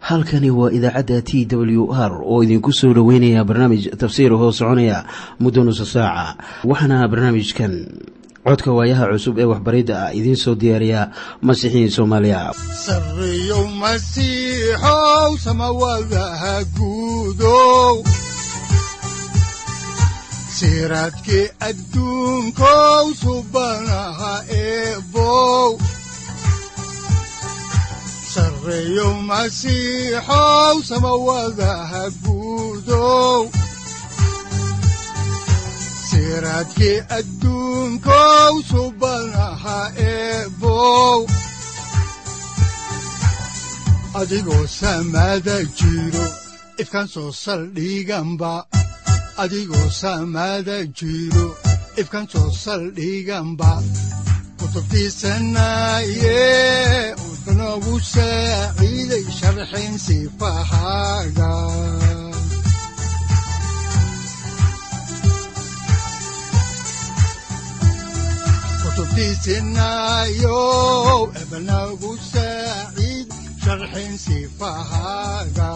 halkani waa idaacadda t w r oo idinku soo dhoweynaya barnaamij tafsiir hoo soconaya muddo nusa saaca waxaana barnaamijkan codka waayaha cusub ee waxbaridda ah idiin soo diyaariya masiixiin soomaaliya sareyow masiixow samawadaha guudow siraadkii adduunkow subanaha eebow sareyow masiixow samawadaha guudow siraadkii adduunkow subanaha eebow adigoo samaada jiro ifkan soo saldhiganba adigoo samaada jiro ifkan soo saldhiganba kutubtiisanaaye udanogu saaciiday sharxin sifahaaga kutubtiisinayow ebanagu saaciid sharxin sifahaaga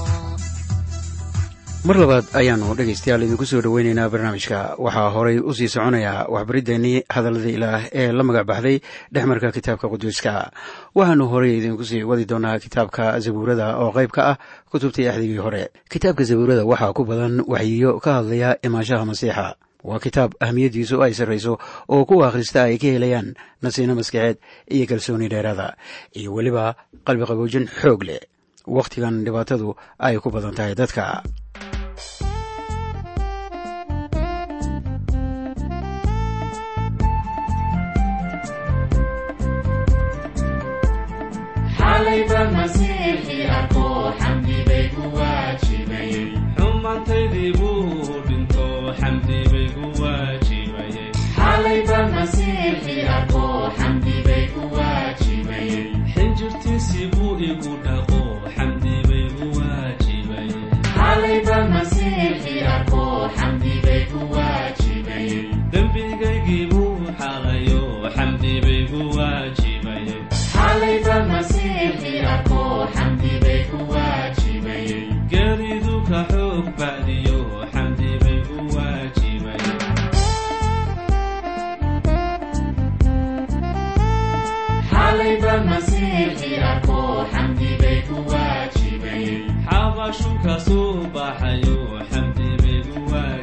mar labaad ayaannu dhegaystayaal idinku soo dhoweynaynaa barnaamijka waxaa horay u sii soconaya waxbariddeenii hadallada ilaah ee la magac baxday dhexmarka kitaabka quduuska waxaannu horay idinku sii wadi doonaa kitaabka zabuurada oo qayb ka ah kutubtii axdigii hore kitaabka zabuurada waxaa ku badan waxyiyo ka hadlaya imaanshaha masiixa waa kitaab ahmiyaddiisu ay sarrayso oo kuwa akhrista ay ka helayaan nasiino maskaxeed iyo kalsooni dheeraada iyo weliba qalbi qaboojin xoog leh wakhtigan dhibaatadu ay ku badan tahay dadka xumaantaydii buu dhinto xamdi bay ku waajibayxinjirtiisii buu igu dhaqo xamdi bay ku waajibayedembigaygii buu xalayo xamdi bay ku waajibaygeeridu ka xoog bacdiyo xamdi bay ku waajibaye xabashu ka soo baxayo xamdi bay ku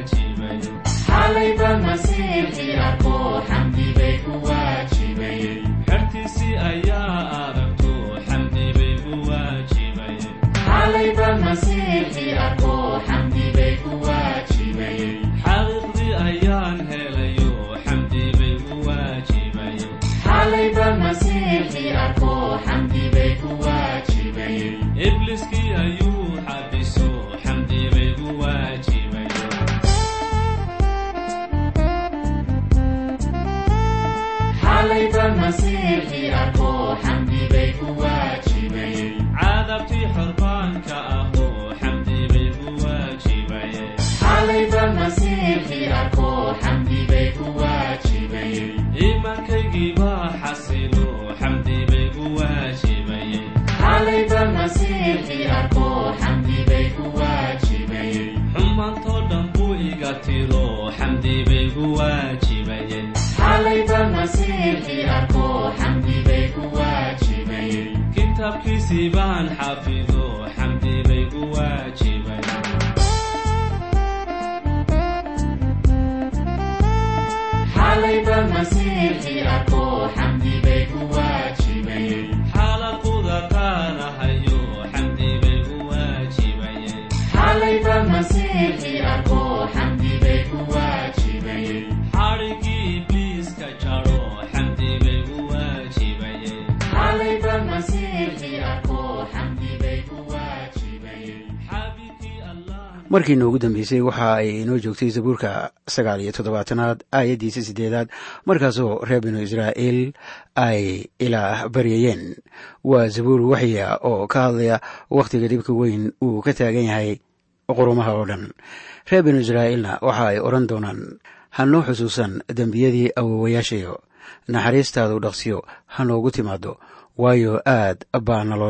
waajibayexertiisii ayaa aragto xamdi bay ku waajibayxaqiiqdii ayaan helayo xamdi bay ku waajibayibliskii ayuu xabiso xamdi bay ku waajibay cadabtii xorbaanka ahoo xamdi bay ku waajibayiimaankaygii baa xasilo xamdi bay ku waajibayexumaantoo dhan buu iga tiro xamdi bay ku waajibayekitaabkiisii baan xafido xamdi bay ku waajibay xaalaquda qaanahayo xamdi bay ku waajibayexadhigii ibliiska jaro xamdi bay ku markii noogu dambeysay waxa ay inoo joogtay zabuurka sagaal iyo toddobaatanaad aayaddiisa siddeedaad markaasoo reer binu israa'iil ay ilaah baryayeen waa zabuur waxya oo ka hadlaya wakhtiga dhibka weyn uu ka taagan yahay qurumaha oo dhan reer binu israa'iilna waxa ay odhan doonaan hanoo xusuusan dembiyadii awowayaashayo naxariistaadu dhaqsiyo ha noogu timaado waayo aad baa naloo dhibay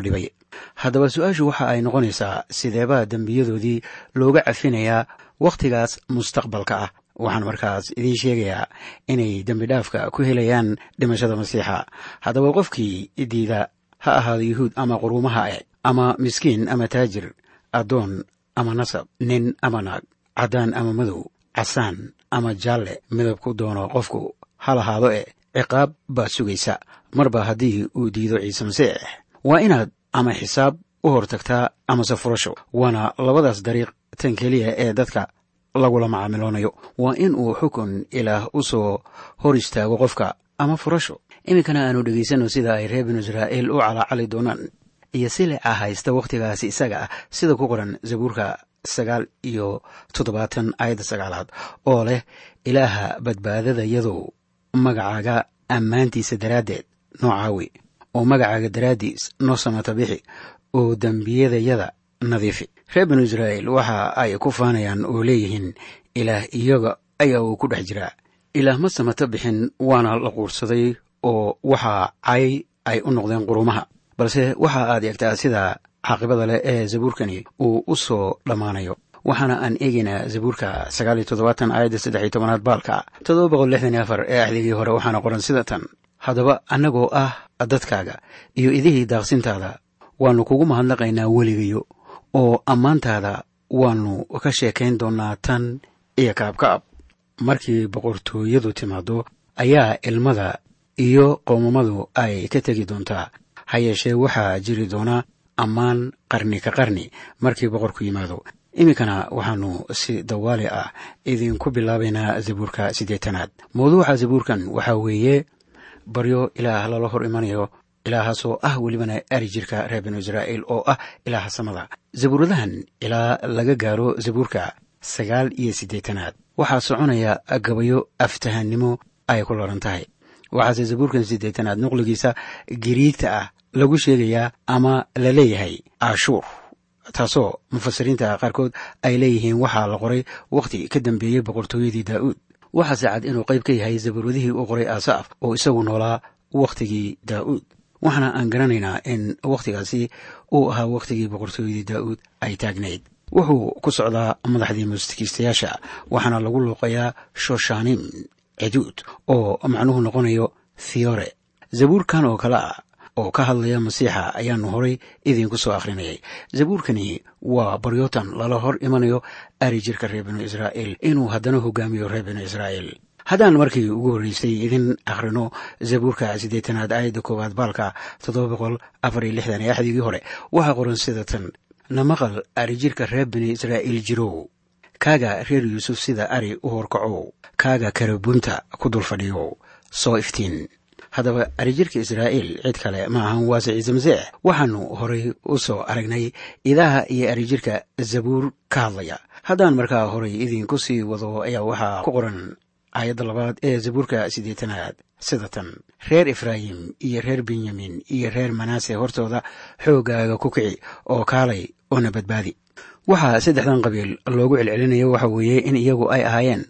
haddaba su-aashu waxa ay noqonaysaa sideebaa dembiyadoodii looga cafinayaa wakhtigaas mustaqbalka ah waxaan markaas idiin sheegayaa inay dembi dhaafka ku helayaan dhimashada masiixa haddaba qofkii diida ha ahaado yuhuud ama quruumaha e ama miskiin ama taajir addoon ama nasab nin ama naag caddaan ama madow casaan ama jaalle midabku doono qofku ha lahaado e ciqaab baa sugaysa marba haddii uu diido ciise masiix waa inaad ama xisaab u hortagtaa amase furasho waana labadaas dariiq tan keliya ee dadka lagula macaamiloonayo waa in uu xukun ilaah u soo hor istaago qofka ama furasho iminkana aanu dhegaysanno sida ay reer binu israa'iil u calaacali doonaan iyo silica haysta wakhtigaasi isaga ah sida ku qoran zabuurka sagaal iyo toddobaatan aayadda sagaalaad oo leh ilaaha badbaadada yadow magacaaga ammaantiisa daraaddeed noo caawi oo magacaaga daraaddiis noo samata bixi oo dembiyadayada nadiifi reer binu israa'iil waxa ay ku faanayaan oo leeyihiin ilaah iyaga ayaa uu ku dhex jiraa ilaah ma samata bixin waana la quursaday oo waxaa cay ay u noqdeen qurumaha balse waxa aad eegtaa sida caaqibada leh ee zabuurkani uu u soo dhammaanayo waxaana aan eegaynaa zabuurka sagaal iyo toddobaatan aayadda saddex iyo tobanaad baalka toddoba boqol lixdan iyo afar ee axdigii hore waxaana qoran sida tan haddaba annagoo ah dadkaaga iyo idihii daaqsintaada waannu kugu mahadnaqaynaa weligayo oo ammaantaada waannu ka sheekayn doonnaa tan iyo kaabkaab markii boqortooyadu timaaddo ayaa ilmada iyo qoomamadu ay ka tegi doontaa ha yeeshee waxaa jiri doona ammaan qarni ka qarni markii boqorku yimaado iminkana waxaannu si dawaali ah idinku bilaabaynaa zabuurka siddeetanaad mawduuca zabuurkan waxaa weeye baryo ilaah lala hor imanayo ilaahaasoo ah welibana ari jirka reer binu israa'iil oo ah ilaaha samada zabuuradahan ilaa laga gaaro zabuurka sagaal iyo siddeetanaad waxaa soconaya gabayo aftahannimo ay ku laran tahay waxaase zabuurkan siddeetanaad nuqligiisa giriigta ah lagu sheegayaa ama la leeyahay ashuur taasoo mufasiriinta qaarkood ay leeyihiin waxaa la qoray wakhti ka dambeeyey boqortooyadii daa'uud waxaase cad inuu qayb ka yahay zabuuradihii uu qoray asaaf oo isagu noolaa wakhtigii daa'uud waxaana aan garanaynaa in wakhtigaasi uu ahaa wakhtigii boqortooyadii daa'uud ay taagnayd wuxuu ku socdaa madaxdii mustikiistayaasha waxaana lagu luuqayaa shoshaanim ceduud oo macnuhu noqonayo fiyore zabuurkan oo kale ah oo ka hadlaya masiixa ayaanu horay idiinku soo akhrinayay zabuurkani waa baryootan lala hor imanayo ari jirka reer binu israa'iil inuu haddana hogaamiyo reer binu israa'iil haddaan markii ugu horreysay idin akhrino zabuurka siddeetanaad aayadda koowaad baalka toddoba boqol afar iyo lixdan ee axdigii hore waxaa qoran sida tan namaqal ari jirka reer binu israa'iil jirow kaaga reer yuusuf sida ari u horkacow kaaga karabunta ku dul fadhiyow soo iftiin haddaba arijirka israa'iil cid kale ma ahan waase ciise masiix waxaannu horay u soo aragnay idaha iyo arijirka zabuur ka hadlaya haddaan markaa horay idinku sii wado ayaa waxaa ku qoran aayadda labaad ee zabuurka siddeetanaad sida tan reer efraayim iyo reer benyamin iyo reer manaase hortooda xooggaaga ku kici oo kaalay oona badbaadi waxaa saddexdan qabiil loogu celcelinayo waxa weeye in iyagu ay ahaayeen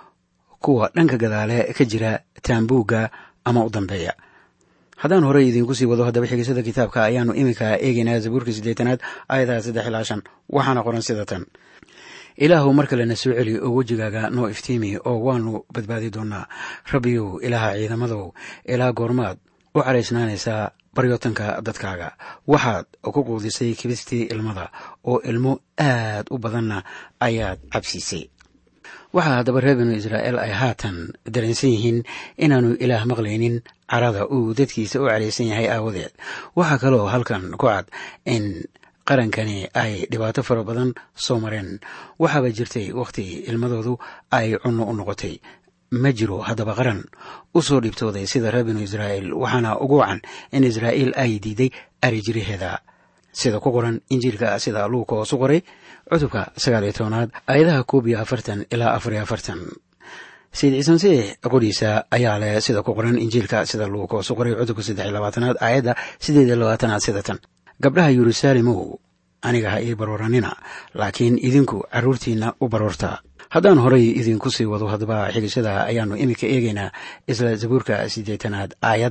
kuwa dhanka gadaale ka jira taambuugga ama u dambeeya haddaan horey idinku sii wado haddaba xigisada kitaabka ayaannu iminka eegaynaa zabuurka siddeetanaad aayadaha saddex ilaa shan waxaana qoran sida tan ilaahu mar kalena soo celi oo wejigaaga noo iftiimi oo waannu badbaadi doonnaa rabbiyow ilaaha ciidamadow ilaa goormaad u caraysnaanaysaa baryootanka dadkaaga waxaad ku quudisay kibistii ilmada oo ilmo aad u badanna ayaad cabsiisay waxaa haddaba reer binu israa'iil ay haatan dareensan yihiin inaannu ilaah maqlaynin carada uu dadkiisa u caraysan yahay aawadeed waxaa kaloo halkan ku cad in qarankani ay dhibaato fara badan soo mareen waxaaba jirtay wakhti ilmadoodu ay cunno u noqotay ma jiro haddaba qaran u soo dhibtooday sida reer binu israa'iil waxaana ugu wacan in israa'iil ay diiday arijiraheeda sida ku qoran injiilka sida luuka hoosu qoray cutubka sagaal iyo tobanaad aayadaha koob iyo afartan ilaa afar iyo afartan sayid ciise masiix qoriisa ayaa leh sida ku qoran injiilka sida luuka hoosu qoray cutubka saddex iyo labaatanaad aayadda siddeed iyo labaatanaad sida tan gabdhaha yeruusaalimow aniga ha ii barooranina laakiin idinku carruurtiinna u baroorta haddaan horay idinku sii wado haddaba xigashada ayaannu iminka eegaynaa isla zabuurka siddeetanaad aayadda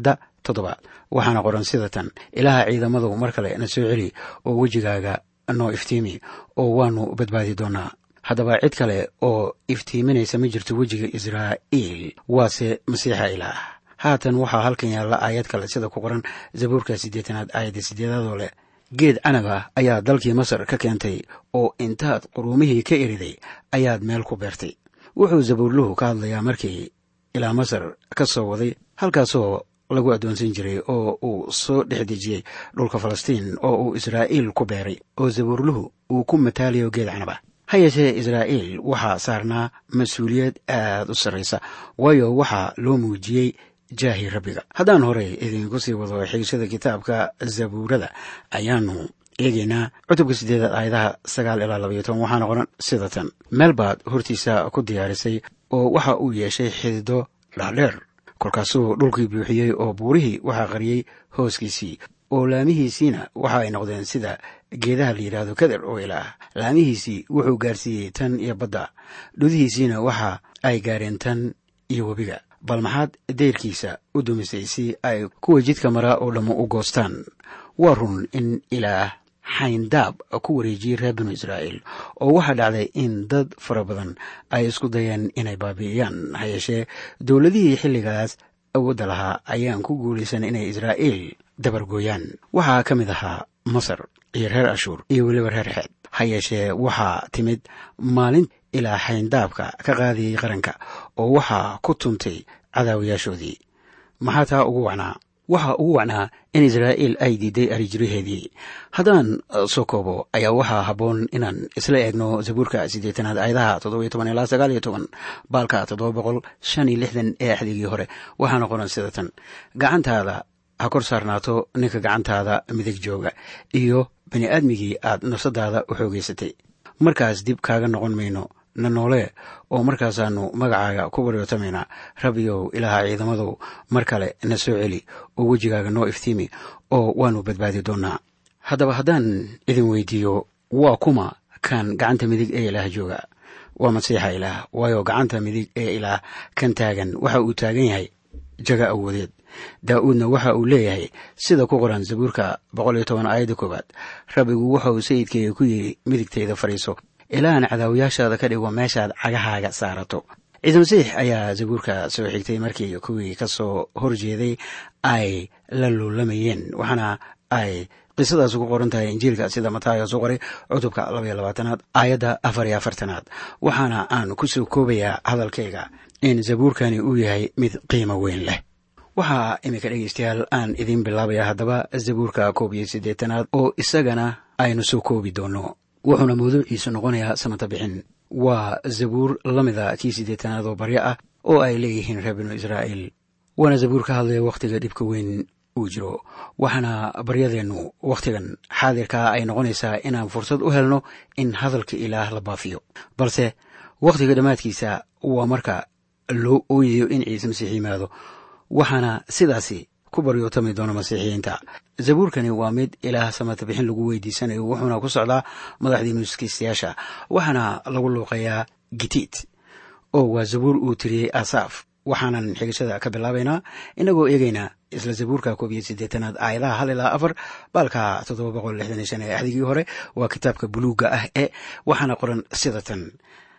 toddobaad waxaana qoran sida tan ilaaha ciidamadu mar kale na soo celi oo wejigaaga noo iftiimi oo waannu badbaadi doonaa haddaba cid kale oo iftiiminaysa ma jirto wejiga israa'iil waase masiixa ilaah haatan waxaa halkan yaalla aayad kale sida ku qoran zabuurka siddeetanaad aayadda siddeedaadoo leh geed canab ah ayaa dalkii masar ka keentay oo intaad quruumihii ka eriday ayaad meel ku beertay wuxuu zabuurluhu ka hadlayaa markii ilaa masar ka soo waday halkaasoo lagu addoonsan jiray oo uu soo dhex dejiyey dhulka falastiin oo uu israa'iil ku beeray oo zabuurluhu uu ku mataalayo geed canab ah ha yeeshee israa'iil waxaa saarnaa mas-uuliyad aad u sarraysa waayo waxaa loo muujiyey jaahi rabbiga haddaan horey idinku sii wado xiisada kitaabka zabuurada ayaanu eegaynaa cutubka siddeedaad aayadaha sagaal ilaa labaiyo toban waxaana qoran sida tan meel baad hortiisa ku diyaarisay oo waxa uu yeeshay xidido dhaadheer kolkaasuu dhulkii buuxiyey oo buurihii waxaa qariyey hooskiisii oo laamihiisiina waxa ay noqdeen sida geedaha la yidhaahdo kader oo ilaah laamihiisii wuxuu gaarsiiyey tan iyo badda dhudihiisiina waxa ay gaareen tan iyo webiga bal maxaad deyrkiisa u dumisay si ay kuwa jidka maraa oo dhammo u goostaan waa run in ilaah xayndaab ku wareejiyey reer binu israa'iil oo waxaa dhacday in dad fara badan ay isku dayeen inay baabi'iyaan ha yeeshee dowladihii xilligaas awoodda lahaa ayaan ku guulaysan inay israa'iil dabargooyaan waxaa ka mid ahaa masar iyo reer ashuur iyo weliba reer xeed ha yeeshee waxaa timid maalin ilaa xayndaabka ka qaadiyey qaranka oo waxaa ku tuntay cadaawayaashoodii maxaa taa ugu wacnaa waxaa ugu wacnaa in israa'iil ay diiday arijiraheedii haddaan soo koobo ayaa waxaa habboon inaan isla eegno zabuurka siddeetanaad aayadaha toddobiyo toban ilaa sagaal iyo toban baalka toddoba boqol shan iyo lixdan ee axdigii hore waxaana qoran sida tan gacantaada ha kor saarnaato ninka gacantaada midig jooga iyo bini aadmigii aad nafsadaada u xoogaysatay markaas dib kaaga noqon mayno na noole oo markaasaannu magacaaga ku baryootamayna rabbiyow ilaaha ciidamadow mar kale na soo celi oo wejigaaga noo iftiimi oo waannu badbaadi doonnaa haddaba haddaan idin weydiiyo waa kuma kan gacanta midig ee ilaah jooga waa masiixa ilaah waayo gacanta midig ee ilaah kan taagan waxa uu taagan yahay jaga awoodeed daa'uudna waxa uu leeyahay sida ku qoran zabuurka boqol iyo toban aayadda koowaad rabbigu waxa uu sayidkeyga ku yidhi midigtayda fadhiiso ilaahan cadaawayaashaada ka dhigo meeshaad cagahaaga saarato ciise masiix ayaa zabuurka soo xigtay markii kuwii ka soo horjeeday ay la luulamayeen waxaana ay qisadaas ku qoran tahay injiilka sida mataayo soo qoray cutubka labaiyo labaatanaad aayadda afar iyo afartanaad waxaana aan ku soo koobayaa hadalkayga in zabuurkani uu yahay mid qiimo weyn leh waxaa iminka dhegeystayaal aan idiin bilaabaya haddaba zabuurka koob iyo siddeetanaad oo isagana aynu soo koobi doonno wuxuuna mawduuciisu noqonayaa samata bixin waa zabuur la mida kii siddeetanaad oo baryo ah oo ay leeyihiin reer binu israa'iil waana zabuur ka hadlaya wakhtiga dhibka weyn uu jiro waxaana baryadeennu wakhtigan xaadirkaa ay noqonaysaa inaan fursad u helno in hadalka ilaah la baafiyo balse wakhtiga dhammaadkiisa waa marka loo ooyayo in ciise masiix yimaado waxaana sidaasi ku baryootami doona masiixiyiinta zabuurkani waa mid ilaah samata bixin lagu weydiisanayo wuxuuna ku socdaa madaxdii nuuskiistayaasha waxaana lagu luuqayaa gitiid oo waa zabuur uu tiriyey asaaf waxaanan xigashada ka bilaabaynaa inagoo eegaynaa isla zabuurka koob iyo siddeetanaad aayadaha hal ilaa afar baalka toddoba boqol lixdan iyo shan ee axdigii hore waa kitaabka buluugga ah ee waxaana qoran sida tan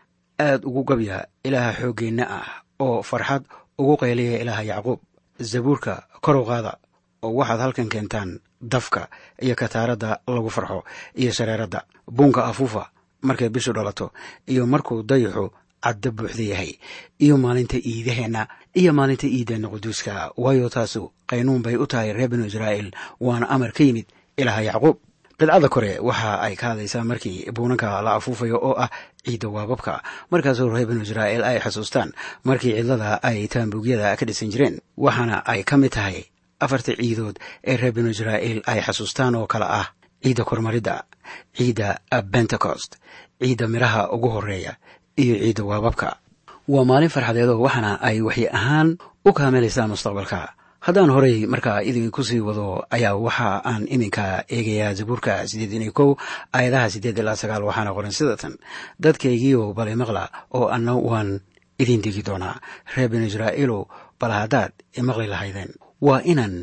aad ugu gabya ilaaha xooggeenna ah oo farxad ugu qayliya ilaaha yacquub zabuurka korow qaada oo waxaad halkan keentaan dafka iyo kataaradda lagu farxo iyo shareeradda buunka afuufa markay bishu dhalato iyo markuu dayaxu cadda buuxda yahay iyo maalinta iidaheenna iyo maalinta iideenna quduuska waayo taasu qaynuun bay u tahay reer binu israa'iil waana amar ka yimid ilaaha yacquub qidcada kore waxa ay ka hadlaysaa markii buunanka la afuufayo oo ah ciidda waababka markaasoo reer binu israa'iil ay xusuustaan markii cidlada ay taambuugyada ka dhisan jireen waxaana ay ka mid tahay afarta ciidood ee reer binu israa'iil ay xasuustaan oo kale ah ciidda kormaridda ciidda bentecost ciidda midhaha ugu horeeya iyo ciidda waababka waa maalin farxadeedoo waxaana ay waxyi ahaan u kaamilaysaa mustaqbalka haddaan horey markaa idinku sii wado ayaa waxa aan iminka eegayaa zabuurka siddeedan iyo kow aayadaha siddeed ilaa sagaal waxaana qoran sida tan dadkaygiioo balay maqla oo anna waan idin digi doonaa reer binu israa'iilow bal haddaad imaqli lahaydeen waa inaan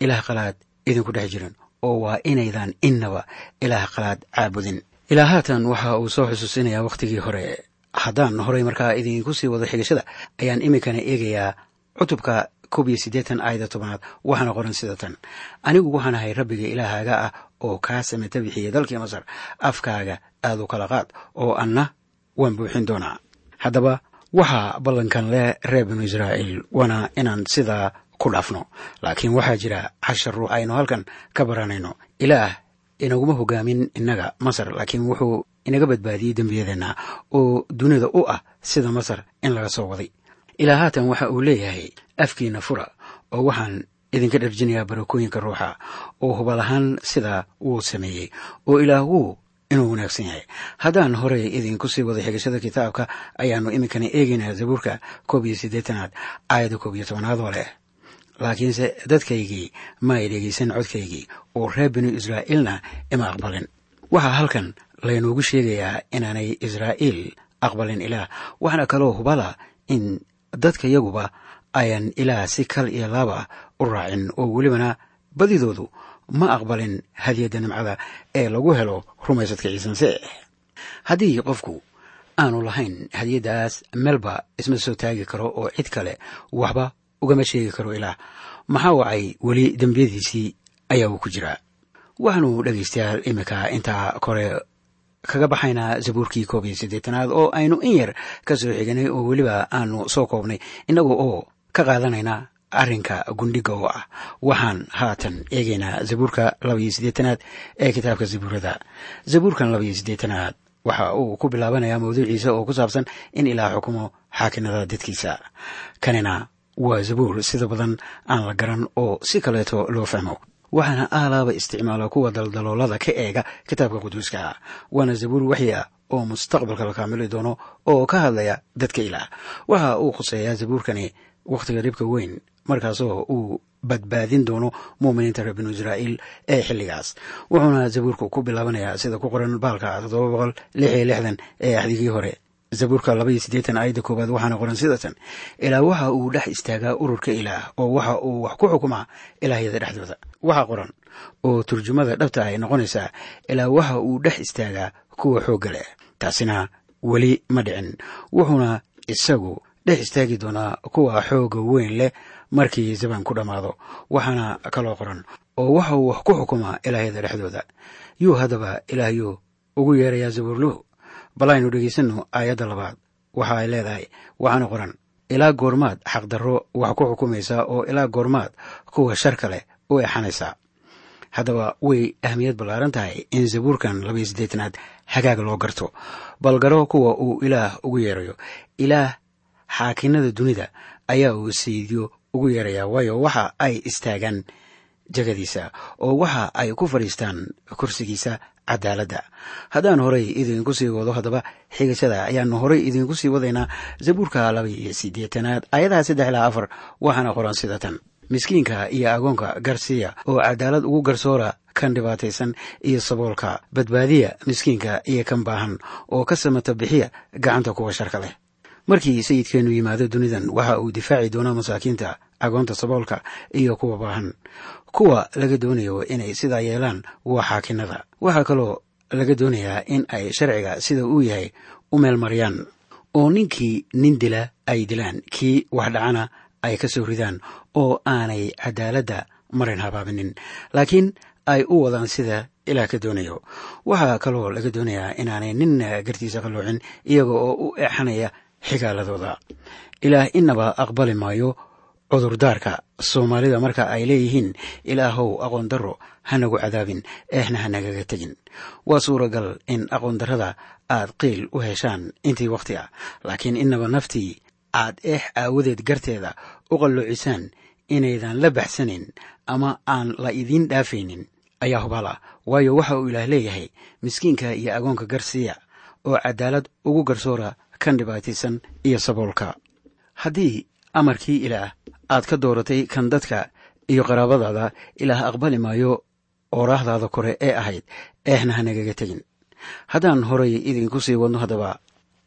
ilaah qalaad idinku dhex jirin oo waa inaydan innaba ilaah qalaad caabudin ilaa haatan waxa uu soo xusuusinayaa wakhtigii hore haddaan horay markaa idinku sii wado xigashada ayaan iminkana eegayaa cutubka koob iyo siddeetan aayada tobanaad waxaana qoran sida tan anigu waxaan ahay rabbiga ilaahaaga ah oo kaa samata bixiyey dalkii masar afkaaga aad u kala qaad oo anna waan buuxin doonaa haddaba waxaa ballankan leh reer binu israa'iil waana inaan sidaa ku dhaafno laakiin waxaa jira cashar ruux aynu halkan ka baranayno ilaah inaguma hogaamin innaga masar laakiin wuxuu inaga badbaadiyey dembiyadeenna oo dunida u ah sida masar in laga soo waday ilaa haatan waxa uu leeyahay afkiina fura oo waxaan idinka dharjinayaa barakooyinka ruuxa oo hubal ahaan sidaa wuu sameeyey oo ilaah wuu inuu wanaagsan yahay haddaan horey idinku sii wada xigashada kitaabka ayaannu iminkana eegaynaa zabuurka koob iyo siddeetanaad aayadda koob iyo tobanaad oo leh laakiinse dadkaygii ma ay dhegaysan codkaygii oo reer binu israa'iilna ima aqbalin waxaa halkan laynoogu sheegayaa inaanay israa'iil aqbalin ilaah waxaana kaloo hubala in dadka yaguba ayan ilaah si kal iyo laaba u raacin oo welibana badidoodu ma aqbalin hadiyadda nimcada ee lagu helo rumaysadka ciise masiix haddii qofku aanu lahayn hadiyaddaas meelba isma soo taagi karo oo cid kale waxba ugama sheegi karo ilaah maxaa wacay weli dembiyadiisii ayaa uu ku jiraa waxaanu dhegaystayaal iminka intaa kore kaga baxaynaa zabuurkii koob iyo siddeetanaad oo aynu in yar ka soo xiganay oo weliba aanu soo koobnay innaga oo ka qaadanayna arrinka gundhiga oo ah waxaan haatan eegaynaa zabuurka laba iyo siddeetanaad ee kitaabka zabuurada zabuurkan laba iyo siddeetanaad waxa uu ku bilaabanayaa mawduuciisa oo ku saabsan in ilaah xukumo xaakinada dadkiisa kanina waa zabuur sida badan aan la garan oo si kaleeto loo fahmo waxaana aalaaba isticmaala kuwa daldaloolada ka eega kitaabka quduuska waana zabuur waxyi ah oo mustaqbalka la kaamili doono oo ka hadlaya dadka ilaah waxa uu khuseeyaa zabuurkani wakhtiga dhibka weyn markaasoo uu badbaadin doono muuminiinta reer binu israa'iil ee xilligaas wuxuuna zabuurku ku bilaabanayaa sida ku qoran baalka toddoba boqol lix iyo lixdan ee axdigii hore zabuurka laba iyo siddeetan aayadda koowaad waxaana qoran sidatan ilaa waxa uu dhex istaagaa ururka ilaah oo waxa uu wax ku xukumaa ilaahyada dhexdooda waxaa qoran oo turjumada dhabta ay noqonaysaa ilaa waxa uu dhex istaagaa kuwa xoogga leh taasina weli ma dhicin wuxuuna isagu dhex istaagi doonaa kuwa xoogga weyn leh markii zaban ku dhammaado waxaana kaloo qoran oo waxa uu wax ku xukumaa ilaahyada dhexdooda yuu haddaba ilaahyuu ugu yeerayaa zabuurluhu bal aynu dhegaysanno aayadda labaad waxa ay leedahay waxaana qoran ilaa goormaad xaqdarro wax ku xukumaysaa oo ilaa goormaad kuwa sharka leh u exanaysaa haddaba way ahmiyad ballaaran tahay in zabuurkan labaiyo siddeetanaad hagaag loo garto bal garo kuwa uu ilaah ugu yeerayo ilaah xaakinada dunida ayaa uu sayidyo ugu yeerayaa waayo waxa ay istaagaan jegadiisa oo waxa ay ku fadhiistaan kursigiisa cadaaladda haddaan horay idinku sii wado haddaba xigashada ayaanu horay idinku sii wadaynaa zabuurka laba iyo siddeetanaad aayadaha saddex ilaa afar waxaana qoran sida tan miskiinka iyo agoonka garsiya oo cadaalad ugu garsoora kan dhibaataysan iyo saboolka badbaadiya miskiinka iyo kan baahan oo ka samata bixiya gacanta kuwa sharka leh markii sayidkeennu yimaado dunidan waxa uu difaaci doonaa masaakiinta agoonta saboolka iyo kuwa baahan kuwa laga doonayo inay sidaa yeelaan waa xaakinada waxaa kaloo laga doonayaa in ay sharciga sida uu yahay u meelmariyaan oo ninkii nin dila ay dilaan kii wax dhacana ay ka soo ridaan oo aanay cadaaladda marin habaabinin laakiin ay u wadaan sida ilaah ka doonayo waxaa kaloo laga doonayaa inaanay nin gartiisa qalloocin iyaga oo u eexanaya xigaaladooda ilaah inaba aqbali maayo cudurdaarka soomaalida marka ay leeyihiin ilaahow aqoon darro hanagu cadaabin eexna hanagaga tegin waa suuragal in aqoon darrada aad qiil u heshaan intii wakhti ah laakiin inaba naftii aad eex aawadeed garteeda u qalloocisaan inaydan la baxsanayn ama aan la idiin dhaafaynin ayaa hubaal ah waayo waxa uu ilaah leeyahay miskiinka iyo agoonka garsiiya oo cadaalad ugu garsoora kan dhibaataysan iyo saboolka haddii amarkii ilaah aad ka dooratay kan dadka iyo qaraabadaada ilaah aqbali maayo ooraahdaada kore ee ahayd eexna hanagaga tegin haddaan horay idinku sii wadno haddaba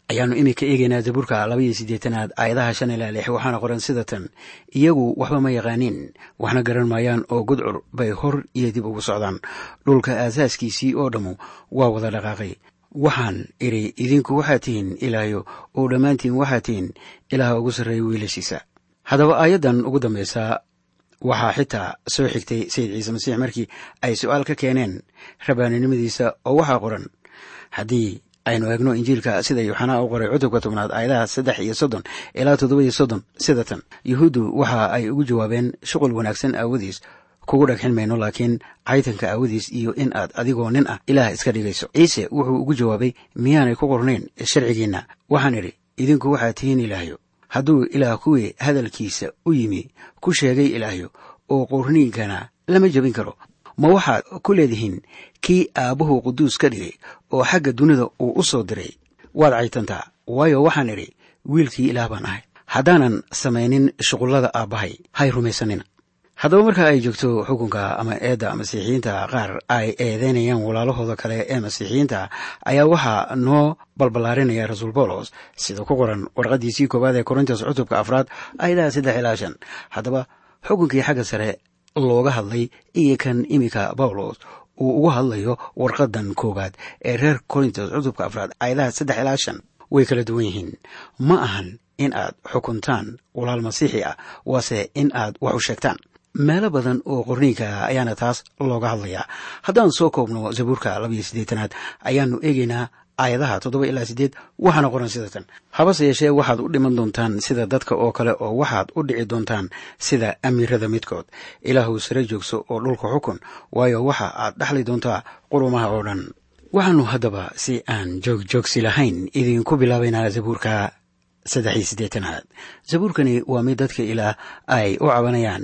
ayaannu iminka eegaynaa zabuurka labaiyo siddeetanaad aayadaha shan ilaa lix waxaana qoran sida tan iyagu waxba ma yaqaaniin waxna garan maayaan oo gudcur bay hor iyo dib ugu socdaan dhulka aasaaskiisii oo dhammu waa wada dhaqaaqay waxaan idhi idinku waxaad tihiin ilaahyo oo dhammaantiin waxaad tihiin ilaaha ugu sarreeya wiilashiisa haddaba aayaddan ugu dambaysa waxaa xitaa soo xigtay sayid ciise masiix markii ay su-aal ka keeneen rabaaninimadiisa oo waxaa qoran haddii aynu eegno injiilka sida yuuxanaa u qoray cutubka tobnaad aayadaha saddex iyo soddon ilaa toddoba iyo soddon sida tan yuhuuddu waxa ay ugu jawaabeen shuqul wanaagsan aawadiis kugu dhagxin mayno laakiin caytanka aawadiis iyo in aad adigoo nin ah ilaah iska dhigayso ciise wuxuu ugu jawaabay miyaanay ku qornayn sharcigiinna waxaan idhi idinku waxaad tihiin ilaahyo hadduu ilaah kuwii hadalkiisa u yimi ku sheegay ilaahyo oo qorniinkana lama jebin karo ma waxaad ku leedihiin kii aabbuhu quduus ka dhigay oo xagga dunida uu u soo diray waad caytantaa waayo waxaan idhi wiilkii ilaah baan ahay haddaanan samaynin shuqullada aabbahay hay rumaysanina haddaba marka ay joogto xukunka ama eedda masiixiyiinta qaar ay eedeynayaan walaalahooda kale ee masiixiyiinta ayaa waxaa noo balballaarinaya rasuul bawlos sida ku qoran warqaddiisii koowaad ee korintos cutubka afraad ayadaha saddex ilaa shan haddaba xukunkii xagga sare looga hadlay iyo kan iminka bawlos uu uga hadlayo warqadan koowaad ee reer korintos cutubka afraad ayadaha saddex ilaa shan way kala duwan yihiin ma ahan in aad xukuntaan walaal masiixi ah waase in aad wax u sheegtaan meelo badan oo qorniinka ayaana taas looga hadlayaa haddaan soo koobno zabuurka labaiyo siddeetanaad ayaannu eegaynaa aayadaha toddoba ilaa siddeed waxaana qoran sida tan habase yeeshee waxaad u dhiman doontaan sida dadka oo kale oo waxaad u dhici doontaan sida amiirada midkood ilaahu sare joogso oo dhulka xukun waayo waxa aad dhexli doontaa qurumaha oo dhan waxaannu haddaba si aan joogjoogsi lahayn idinku bilaabaynaa zabuurka saddex iyo siddeetanaad zabuurkani waa mid dadka ilaah ay u cabanayaan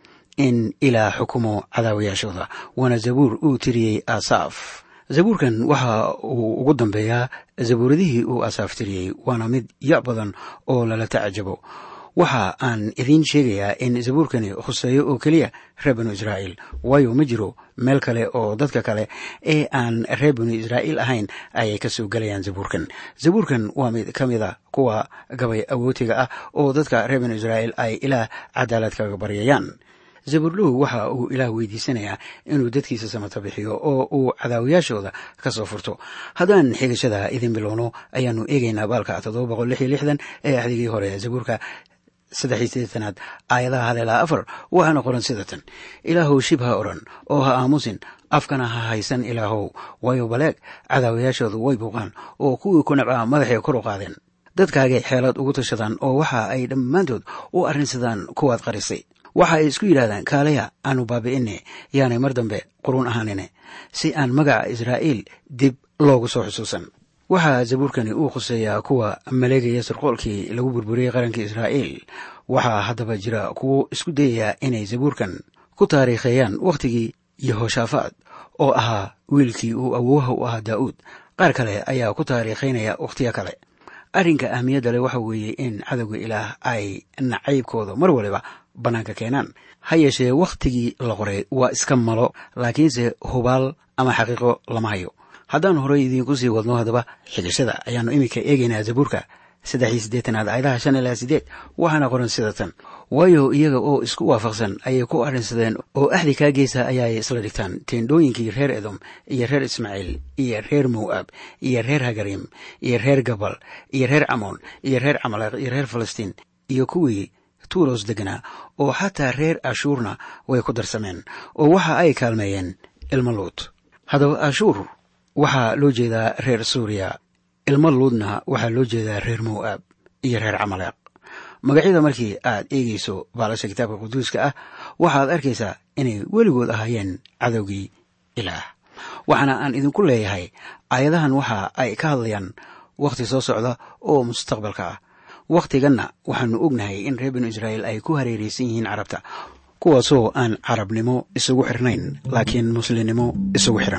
in ilaah xukumo cadaawayaashooda waana zabuur uu tiriyey asaaf zabuurkan waxa uu ugu dambeeyaa zabuuradihii uu asaaf tiriyey waana mid ya badan oo lala tacajabo waxa aan idiin sheegayaa in zabuurkani khuseeyo oo keliya reer banu israa'iil waayo ma jiro meel kale oo dadka kale ee aan reer banu israa'iil ahayn ayay ka soo gelayaan zabuurkan zabuurkan waa mid ka mid a kuwa gabay awootiga ah oo dadka reer banu israa'iil ay ilaah cadaalad kaga baryayaan zabuurluhu waxa uu ilaah weydiisanayaa inuu dadkiisa samata bixiyo oo uu cadaawayaashooda ka soo furto haddaan xigashada idin bilowno ayaannu eegaynaa baalka toddoba boqol lix iyo lixdan ee axdigii hore zabuurka saddexiyo siddeetanaad aayadaha hal ilaa afar waxaana qoran sida tan ilaahow shib ha odhan oo ha aamusin afkana ha haysan ilaahow waayo baleeg cadaawayaashoodu way buuqaan oo kuwii ku nabcaa madaxay kor u qaadeen dadkaagay xeelad ugu tashadaan oo waxa ay dhammaantood u arrinsadaan kuwaad qarisay waxa ay isku yidhahdaan kaalaya aanu baabi'ine yaanay mar dambe quruun ahaanine si aan magaca israa'iil dib loogu soo xusuusan waxaa zabuurkani uu khuseeyaa kuwa maleegaya sarqoolkii lagu burburiyey qaranka israa'iil waxaa haddaba jira kuwo isku dayaya inay zabuurkan ku taariikheeyaan wakhtigii yehoshaafaad oo ahaa wiilkii uu awooha u ahaa daa'uud qaar kale ayaa ku taariikhaynaya wakhtiyo kale arrinka ahmiyadda leh waxa weeye in cadowga ilaah ay nacaybkooda mar waliba bannaanka keenaan ha yeeshee wakhtigii la qoray waa iska malo laakiinse hubaal ama xaqiiqo lama hayo haddaan horey idiinku sii wadno haddaba xigashada ayaannu iminka eegaynaa zabuurka saddex iyo siddeetanaad aayadaha shan ilaa siddeed waxaana qoran sida tan waayo iyaga oo isku waafaqsan ayay ku arrinsadeen oo axdi kaa geesa ayaay isla dhigtaan teendhooyinkii reer edom iyo reer ismaaciil iyo reer mow'ab iyo reer hagarim iyo reer gabal iyo reer camoon iyo reer camaleeq iyo reer falastiin iyo kuwii tuulos deganaa oo xataa reer ashuurna way ku darsameen oo waxa ay kaalmeeyeen ilmo luud haddaba ashuur waxaa loo jeedaa reer suuriya ilmo luudna waxaa loo jeedaa reer mow'aab iyo reer camaleeq magacyada markii aad eegayso baalasha kitaabka quduuska ah waxaad arkaysaa inay weligood ahaayeen cadowgii ilaah waxaana aan idinku leeyahay aayadahan waxa ay ka hadlayaan wakhti soo socda oo mustaqbalka ah wakhtiganna waxaanu ognahay in reer binu israa'iil ay ku hareeraysan yihiin carabta kuwaasoo aan carabnimo isugu xirnayn laakiin muslimnimo isugu xiran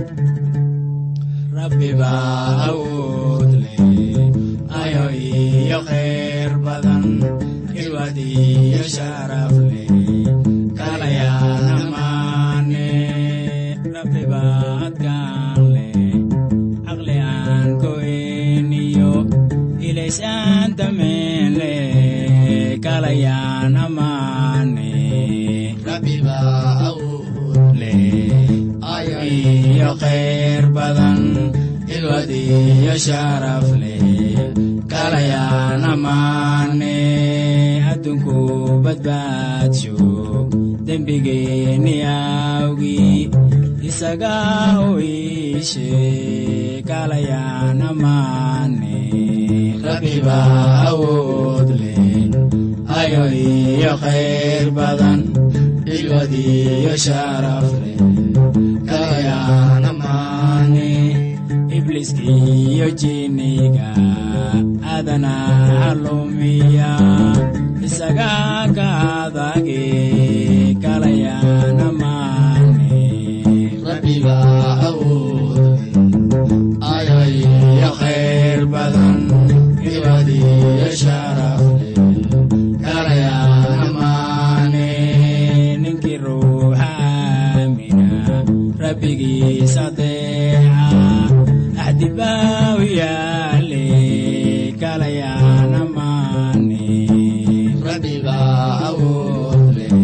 Rabbi baa awood leh, ayo iyo iyo khayr badan ilwad iyo sharaf leh kalayaan amaane rabbi baadkaan leh caqli aan go'eniyo ilaysaan dameen leh kalayaan amaane rabbi baa awood leh ayo iyo khayr badan ilwad iyo sharaf leh kalayaan amaane adduunku badbaadsho dembigeenni awgii isaga u iishe kalayaan amaane rabbi baa awood leh ayo iyo khayr badan ilwad iyo sharaf leh kalayaan amaane ibliiskiiyo jinniga aadana calumiya isaga ka adage kalayaan amaane rabbiga awood ayo iyo khayr badan ilwad iyo sharaf leh kalayaan amaane ninkii ruuxa aamina rabbigiis adeeca axdibaaw yaale kalayaan amaane rabbiga awood leh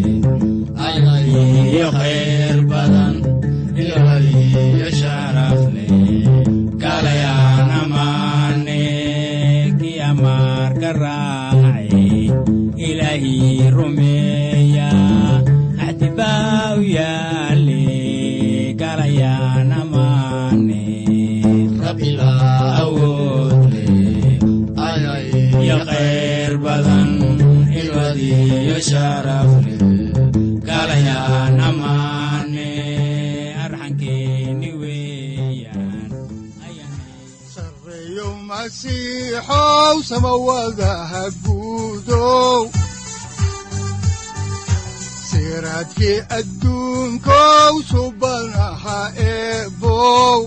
iyo khayr badan ilwad iyo sharaf leh kalayaan amaane kii amaarka raacay ilaahii rumeeya axdibaaw yaale kalayaan amaane rabbiga awood leh iyo khayr badan ilwad iyo sharaf leh kalayaan amaane arxankeeni weeyaan sareeyo masiixow samawadaha guudow siraadkii adduunkow subanaha eebow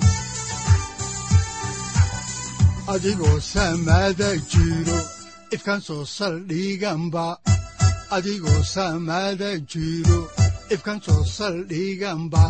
adigoo samada jiro ifkan soo saldhiganba adigoo samada jiro ifkan soo saldhiganba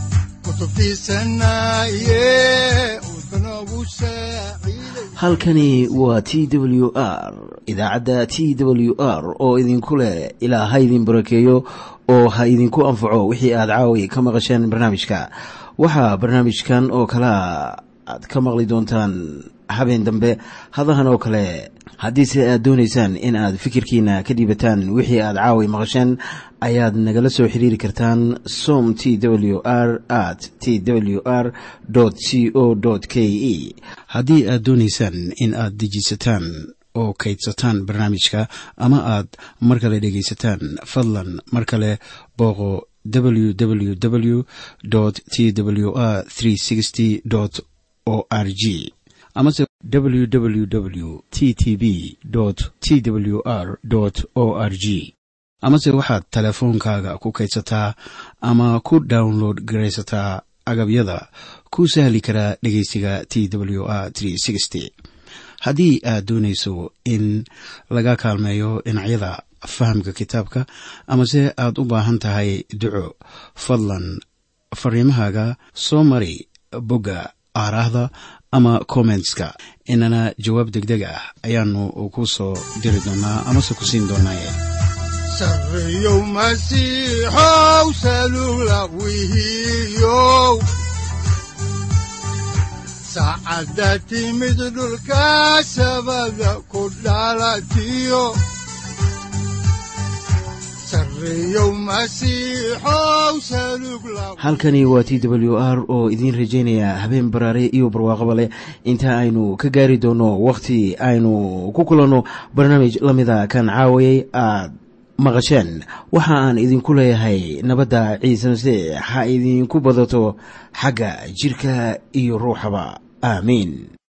kutubtiisanaye udbanogu saaciiday halkani waa t w r idaacadda t w r oo idinku leh ilaa ha idin barakeeyo oo ha idinku anfaco wixii aad caawi ka maqasheen barnaamijka waxaa barnaamijkan oo kalea aad ka maqli doontaan habeen dambe hadahan oo kale haddiise aad doonaysaan in aad fikirkiina ka dhiibataan wixii aad caawi maqasheen ayaad nagala soo xiriiri kartaan som t w r at t w r c o k e haddii aad doonaysaan in aad dejisataan oo kaydsataan barnaamijka ama aad mar kale dhegaysataan fadlan mar kale booqo www t w r o r g amase www t t b t w r o r g amase waxaad teleefoonkaaga ku kaydsataa ama ku download garaysataa agabyada ku sahli karaa dhegeysiga t w r haddii aad doonayso in laga kaalmeeyo dhinacyada fahamka kitaabka amase aad u baahan tahay duco fadlan fariimahaaga soo mari bogga aaraahda ama kommentska inana jawaab degdeg ah ayaanu ku soo diri doonaa amase ku siin doonaaye sareeyow masiixow salugla wihiyow saacadda timid dhulka sabada ku dhalatiyo sareeyow masiixow salugla halkani waa t w r oo idiin rajaynaya habeen baraare iyo barwaaqaba leh inta aynu ka gaari doono wakhti aynu ku kulanno barnaamij la mida kan caawayay aad maqasheen waxa aan idinku leeyahay nabadda ciise masiix ha idinku badato xagga jidhka iyo ruuxaba aamiin